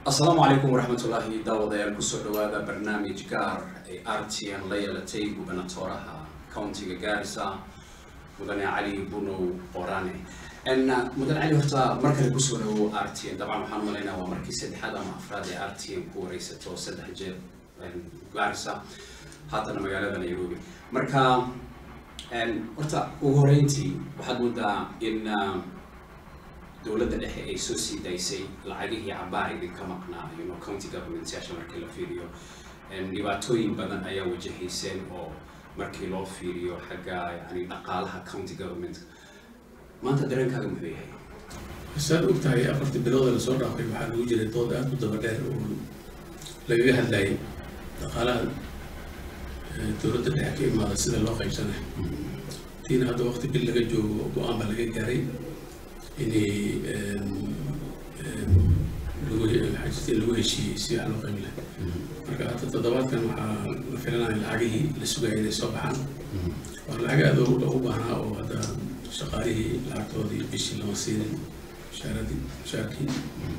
asalaamu calaykum waraxmatullaahi daawadayaal kusoo dhawaada barnaamij gaar ay r t n la yeelatay gubernatoraha countiga gaarisa mudane cali bunow qorane mudane cali horta mar kale kusoo dhawo r t n dabcan waxaan umalaynaa waa markii saddexaad ama afraad ee r t n ku wareysato saddex jeer gaarisa haddana magaalada nairobi marka horta ugu horeyntii waxaad moodaa in dowladda dhexe ay soo sii daysay lacagihii cabaar idinka maqnaa you know county governmentyaasha markii la fiiriyo dhibaatooyin badan ayaa wajahayseen oo markii loo fiiriyo xagga yani dhaqaalaha county government maanta dareenkaaga muxuu yahay saad og tahay afartii bilooda lasoo dhaafay waxaa lagu jiray dood aada u daba dheer oo lagaga hadlayay dhaqaalaha dowladda dhexe ka imaada sida loo qaybsanayo tiina hadda waqti bil laga joogo go-aan baa laga gaaray inay lagu xajista in lagu heshiiyey si wax loo qaybi lahay marka hadda toddobaadkan waxaa la filanaya lacagihii la sugaya inay soo baxaan waa lacag aada loogu baahnaa oo hadda shaqaalihii lacagtoodii bishii lama siinin shaaradii shaarkii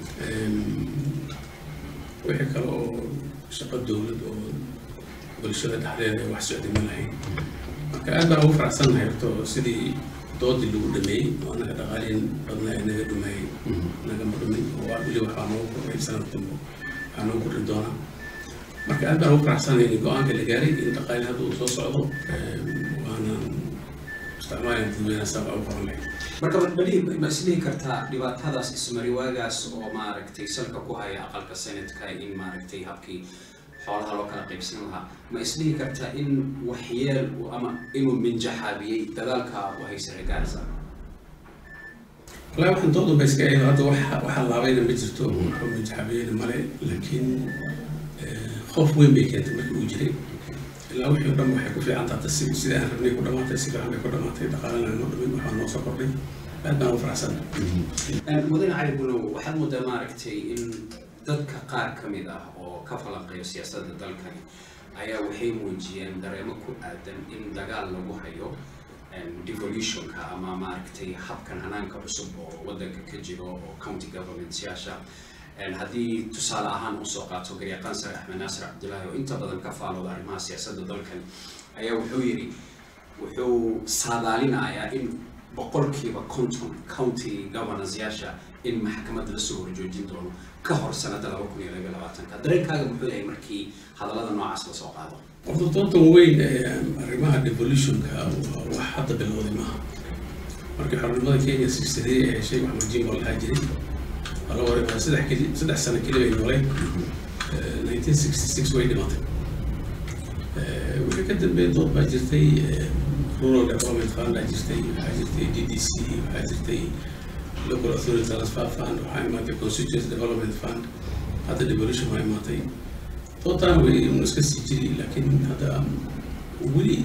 wixii kale oo shaqo dowlad oo bulshada dhexdeeda ay wax socday ma lahayn marka aad baan ugu faraxsannahay horto sidii doodii lagu dhameeyey oo anaga dhaqaaliin badna ee naga dhumeeyey nagama dhumin oo weli waxaa noogu kordhay sanad dambe waxaa noogu kordhi doonaa marka aad baan ugu faraxsannahay in go-aanka la gaaray in dhaqaali hadda uu soo socdo waana isticmaalaya dadweynaha sabaa u qoran lahayd marka bali ma isdhihi kartaa dhibaatadaas ismariwaagaas oo maaragtay salka ku haya aqalka senatka in maaragtay habkii xoolaha loo kala qaybsan lahaa ma isdhihi kartaa in waxyeel ama inuu minjaxaabiyey dadaalka u haysa regaarisa wallahi waxaan dood unba iska eedo hadda waxa waxa laabayna ma jirto waxuu minjaxaabiyeyna male laakiin qof weyn bay keentay markii uu jiray ilaa wixii o dhan waxay ku fiican tahay si sida aan rabnay ku dhamaatay si fiican bay ku dhamaatay dhaqaalana noo dhumin waxaa noo soo kordhay aad baan ugu faraxsannahay mudane cali bunow waxaad moodaa maaragtay in dadka qaar ka mid ah oo ka falanqeeyo siyaasadda dalkani ayaa waxay muujiyeen dareemo ku aadan in dagaal lagu hayo devolutionka ama maaragtay habkan hanaanka cusub oo waddanka ka jiro oo county governmentyaasha haddii tusaale ahaan usoo qaato garyaqaan sare axmed naasir cabdillaahi oo inta badan ka faalooda arrimaha siyaasadda dalkan ayaa wuxuu yidhi wuxuu saadaalinayaa in boqolkiiba konton county governorsyaasha in maxkamadda lasoo horjoojin doono ka hor sanada laba kun iyo labaiyo labaatanka dareenkaaga muxuu yahay markii hadallada noocaas lasoo qaado horta doontan weyn ee arrimaha devolutionka waa wax hadda bilowday maaha markii xornimada kenya sixtadii ee heshay wax majimbo lahaa jiray waa la wareegaa saddex keli saddex sano keli bay nooleen nineteen sixty six way dhimatay wixii ka dambeeyay dood baa jirtay rural development fund baa jirtay waxaa jirtay d d c waxaa jirtay local authority transfer fund waxaa imaatay constituency development fund hadda devolution waa imaatay dootaan way un iska sii jiri laakiin hadda weli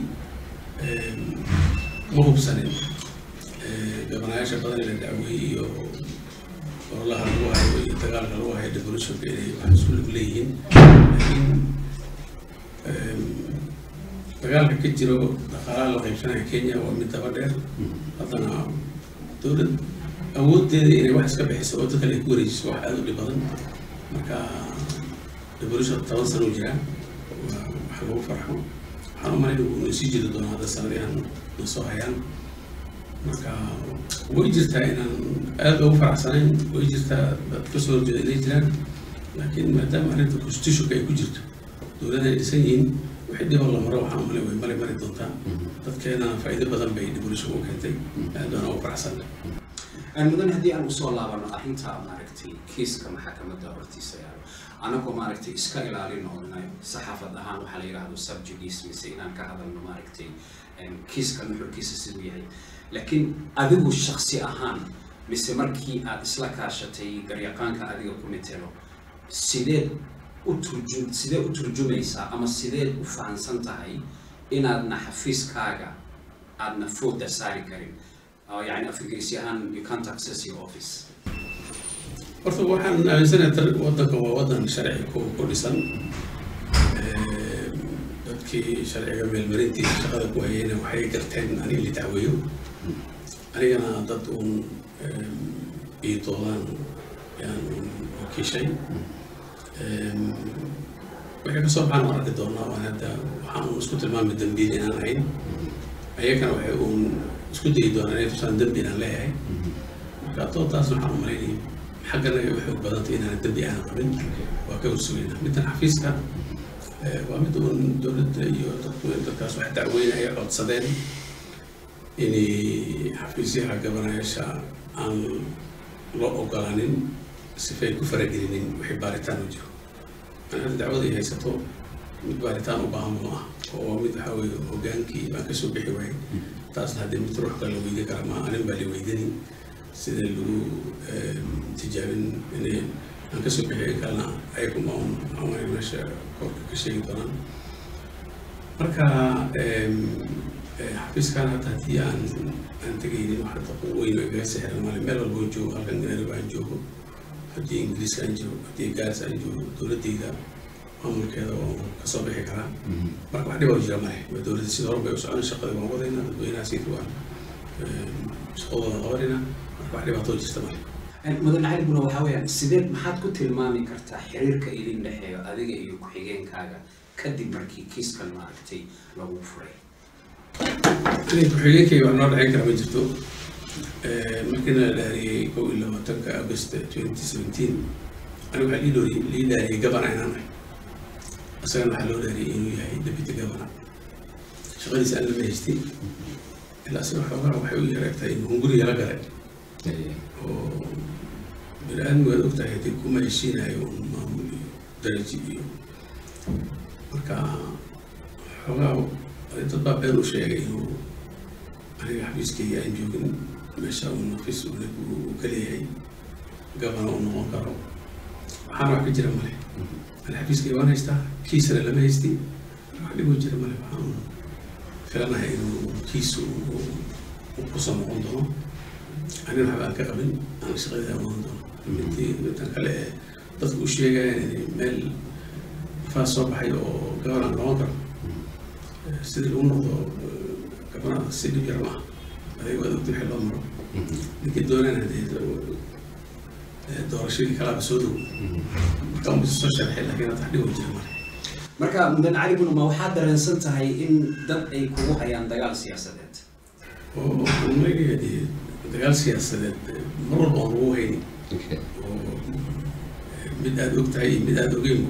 ma hubsanin gabanayaasha badan ee la dacweeyey iyo ololaha lagu hayo iyo dagaalka lagu hayo devolutionka inay wax isku lug leeyihiin laakiin dagaalka ka jiro dhaqaalaha la qaybsanaya kenya waa mid daba dheer haddana dowlad awoodeeda inay wax iska bixiso oo dadka ay ku wareejiso wax aada u dhib badan marka devolution toban sano u jiraa waa wax lagu farxo waxaan u malayn uu sii jiri doono hadda sanadihan na soo hayaan marka way jirtaa inaan aada ugu faraxsanayn way jirtaa dad kasoo horjeeda inay jiraan laakiin maadaama arrinta constitutionka ay ku jirto dowladda ay dhisan yihiin wixii dhibo la maro waxaan umalayn way mari mari doontaa dadkeenana faa'iido badan bay devolution u keentay aad baan ugu faraxsanay mudan haddii aan usoo laabano arrinta maaragtay kiiska maxakamadda hortiisa yaalo anagoo maaragtay iska ilaalin oo saxaafad ahaan waxaa la yidhaahdo subjudice mise inaan ka hadalno maaragtay kiiska nuxurkiisa siduu yahay laakiin adigu shaksi ahaan mise markii aad isla kaashatay garyaqaanka adiga ku mitelo sideed u turjum sidee u turjumaysaa ama sideed u fahansan tahay inaadna xafiiskaaga aadna fooda saari karin يعني في انجليزي ahaan you can't access your office horta waxaan aaminsanahay waddanka waa waddan sharci ku ku dhisan dadkii sharciga meelmarintiisa shaqada ku hayayna waxay garteen aniga la dacweeyo anigana dad uun ii doodaan yaan wakiishay waxay kasoo baxaan waan arki doonaa waan hadda waxaan uun isku tilmaamay dambiil inaan ahayn ayagana waxay uun isku dayi doonaa inay tusaan dambi inaan leeyahay marka doodaasna waxaan u malaynayay xaggana ay u xoog badantay inaan dambi aanan qabin waa ka ursugayna middan xafiiska waa mid uun dowladda iyo dadku dadkaas wax dacweynaya codsadeen inay xafiisyaha gabanayaasha aan loo ogolaanin sifay ku faragelinin wixii baaritaan u jiro an hadda dacwada ay haysato mid baaritaan u baahan ma ah oo mid waxaa weeye hogaankii baan kasoo bixi waayay taasna haddii mid ruux kale la weydi kara ma anin baa la weydini sida lagu tijaabin inay aan kasoo bixi kalena ayaguma un aan meesha korka ka sheegi doonaan marka xafiiskan hadda haddii aan aan tegaynin wax weyn oo igaga sixran male meel walba aan joogo halkan nairobi aan joogo haddii ingiriiska aan joogo haddii gaars aan joogo dowladdayda maamulkeeda oo kasoo bixi karaa marka wax dhiboo jira male waa dowladda sida hore bay u socon shaqada waan wadayna dadweynaha sidii waan shaqadooda qabanayna marka wax dhibaatoo jirta male mudan cali buna waxaa weeyaan sideed maxaad ku tilmaami kartaa xiriirka idin dhexeeyo adiga iyo ku-xigeenkaaga kadib markii kiiskan maaragtay lagu furay aniga ku-xigeenkayga wax noo dhexeyn kara ma jirto markiina la dhaariyey kow iyo labaatanka august twenty seventeen aniga waxaa lii dooriyey lii dhaariyey gabana inaan ahay isagana waxaa loo dhaariyey inuu yahay deputy governor shaqadiisa aan lama haystay ilaa isaga xoogaa waxay u yareegtahay inuu hunguriga la galay oo bini aadmigu waad ogtahay haddii kuma heshiinayo un maamul iyo daraji iyo marka xoogaa dad baa been u sheegay inuu aniga xafiiskayga aan joogin meesha un xafiis uu ka leeyahay gabana uu noqon karo waxaana wax ka jira male ani xafiiskayga waan haystaa kiisana lama haysti wax dhiboo jira male waxaan filanahay inuu kiis uu kusoo noqon doono anina waxba aan ka qabin aan shaqadii amaan doono midii midtan kale ee dadku u sheegayaan inay meel ifaas soo baxay oo gaban aan noqon karo sidii lagu noqdo gabanaha si dhib yar maaha adiga waad ogta wixii loo maro ninkii doonaan hadee doorashadii kalaaba soo dhow marka un bisa soo sharxay laakiin hadda wax dhiboo jira male marka mudan cali buna ma waxaad dareensan tahay in dad ay kugu hayaan dagaal siyaasadeed oo waxaan leeyahay dee dagaal siyaasadeed mar walba aan lagu hayni oo mid aada og tahay iyo mid aada ogeynba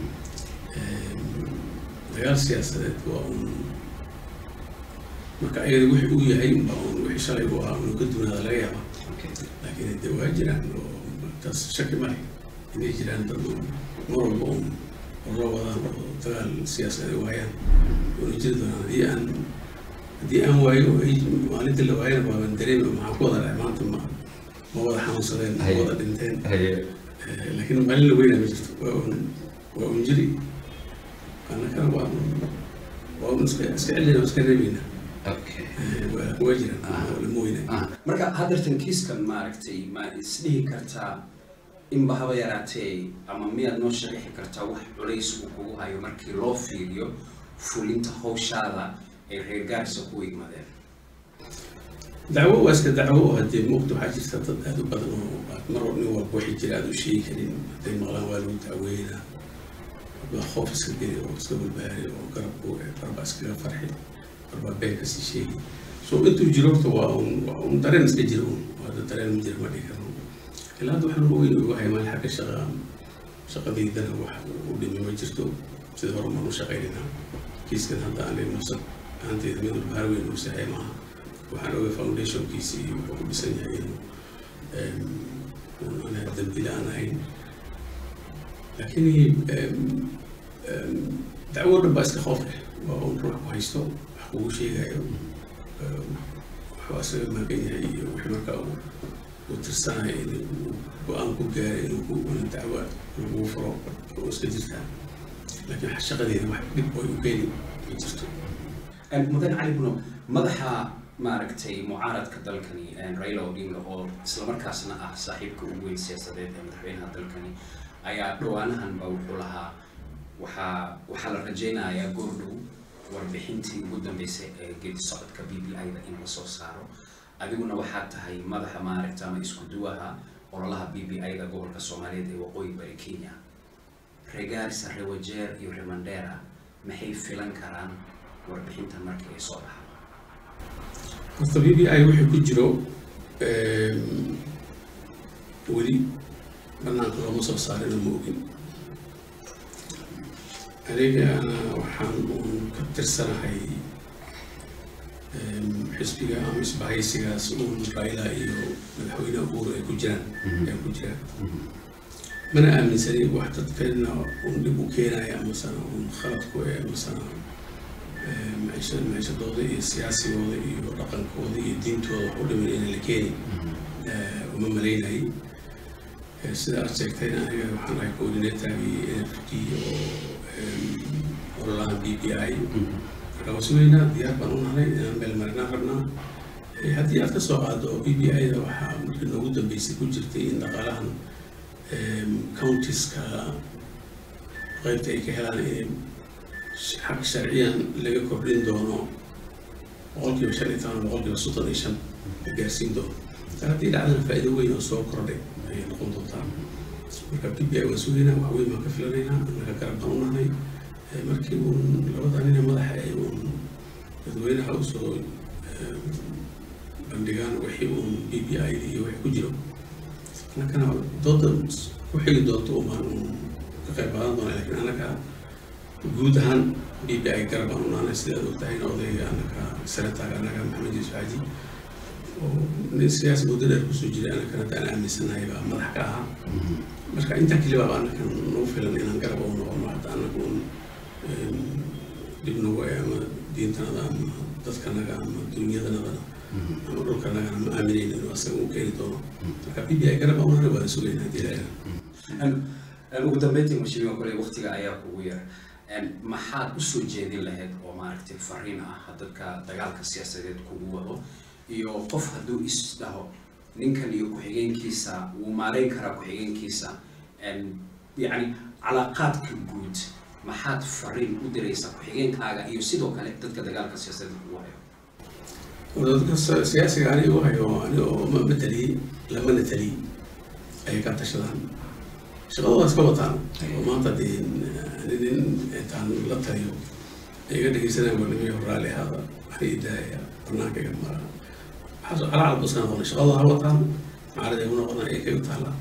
dagaal siyaasadeed waa un marka ayada wixii uu yahay unba un wixii shalay u ahaa unu ka duunaada laga yaaba laakiin dee waa jiraan oo taas shaki ma leh inay jiraan dad un mar walba un loo wadaan oo dagaal siyaasadeed ay waayaan una jiri doonaan haddii aan haddii aan waayo maalinta la waayana waaban dareemi maxaa ku wada dhacay maanta ma ma wada xanuunsadeen ma wada dhinteen laakiin maalin la weynaa ma jirto waa un waa un jiri annakana waa un waa un iska iska celina iska reebeyna waa waa jiraan lama weyna marka haddartan kiiskan maaragtay ma isdhihi kartaa inba haba yaraatee ama miyaad noo sharaxi kartaa wax culays uu kugu hayo markii loo fiiriyo fulinta hawshaada ay reer gaarisa ku igmadeen dacwo waa iska dacwo oo haddee muuqda waxaa jirta dad aada u badan oo mar nin walba waxay jira aada u sheegi karin hadday maqlaan waa lagu dacweynaa baa khoof iska geli oo iska walbaari oo garabku barbaa iskaga farxi barbaa been kasii sheegi so intuu jiro horta waa un waa un dareen iska jira un hadda dareen ma jira ma dhihi karno ilaa hadda wax lagu weyn ugu hay maalin xagga shaqa shaqadeydana wax u dhimi ma jirto sida hore maan u shaqaynayna kiiskan hadda aan nafsad ahaanteyda mid walba har weyn uu sahay maaha waxaan ogay foundationkiisii wuxuu ku dhisan yahay inuu anaa dambila aan ahayn laakiin dacwo dhan baa iska khoof leh waa un ruux ku haysto wax kugu sheegayo waxbaa isaga maagan yahay iyo wixii markaa uu tirsanayo in go-aan ku gaaray inuu ku dacwa lagu furo oo iska jirtaa laakiin shaqadeeda wax dhib oo u keeni ma jirto mudan cali buno madaxa maaragtay mucaaradka dalkani raila odinga oo islamarkaasna ah saaxiibka ugu weyn siyaasadeed ee madaxweynaha dalkani ayaa dhawaanahanba wuxuu lahaa waxaa waxaa la rajeynayaa goordhow warbixintii ugu dambeysay ee geedi socodka b b i da in lasoo saaro adiguna waxaad tahay madaxa maaragta ama isku duwaha ololaha b b i da gobolka soomaaliyeed ee waqooyi bari kenya reer gaarisa reer wajeer iyo reer mandera maxay filan karaan warbixintan markii ay soo baxdo horta b b i wixii ku jiro weli banaanka looma soo saarina ma ogin aniga ana waxaan uun ka tirsanahay xisbiga ama isbahaysigaas uun raila iyo madaxweyne uhuru ay ku jiraan ay ku jiraan mana aaminsani wax dadkana uun dhib u keenaya amasana uun khalad ku eh amasana maisha maishadooda iyo siyaasigooda iyo dhaqankooda iyo diintooda wax u dhiman inay la keeni uma malaynayay sida aad sheegtayna aniga waxaan ahay coordinatorgii n f d oo ololaha b b i marka waa sugaynaa diyaar baan u nahay inaan meel marinaan rabnaa haddii aad ka soo qaado oo b b i da waxaa markii noogu dambeysay ku jirtay in dhaqaalahan countiska qaybta ay ka helaan in xaq sharciyan laga kordhin doono boqolkiiba shan iyo toban boqolkiiba soddon iyo shan la gaarsiin doono haddii dhacdana faa'iido weyn oo soo kordhay ayay noqon doontaa marka b b i waan sugaynaa wax weyn baan ka filanaynaa annaga garab baan u nahay markii uun labada nine madaxa ay uun dadweynaha usoo bandhigaan wixii uun b b i iyo wixii ku jiro annagana dooda ku xigi doonto umaan uun ka qayb qaadan doona lakin annaga guud ahaan b b i garab aan u nahnay sidaad ogtahayna odayga annaga senataga annaga maxamed yuusuf xaaji oo nin siyaasi muddo dheer kusoo jiray annagana haddaan aaminsanahay baa madax ka ahaa marka intaa kelibaaba annaga nagu filan inaan garab u noqono hadda annaga un dib nagu ama diintanada ama dadkanaga ama dunyadanadana ama dhulkanagana ma aaminayno inuu asaga u keeni doono marka b b i garab aan nahay waana sugayna haddii ilaaha ugu dambeyntii mashimiga kole waktiga ayaa kugu yar maxaad usoo jeedin lahayd oo maaragtay fariin ah dadka dagaalka siyaasadeed kugu wado iyo qof hadduu is dhaho ninkan iyo ku-xigeenkiisa wuu maarayn karaa ku-xigeenkiisa yacni calaaqaadka guud maxaad fariin u diraysaa ku-xigeenkaaga iyo sidoo kale dadka dagaalka siyaasadeed kugu hayo dadka siyaasiga aniga u hayo aniga oo ma mataliyey lamana taliyey ayay ka tashadaan shaqadooda iska wataan oo maanta dee nin intaan la taliyo ay iga dhegeysanayaan barnamijyo raalli ahaada waxay idaaya banaanka iga mara waxaas calacalba iska noqonay shaqadooda ha wataan macarada igu noqona ay kaga taala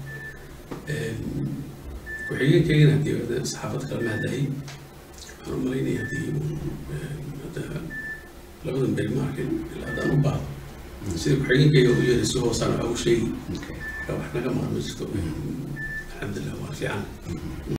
ku-xigeenkaygana haddii saxaafad kale ma hadayay waxaan u malaynaya haddii hadda labadan beri ma arkin ilaa haddaan u baahdo sida ku-xigeenkayga u yeeray si hoosaan waxa u sheegi marka wax naga maqan ma jirto alxamdulilah waa fiican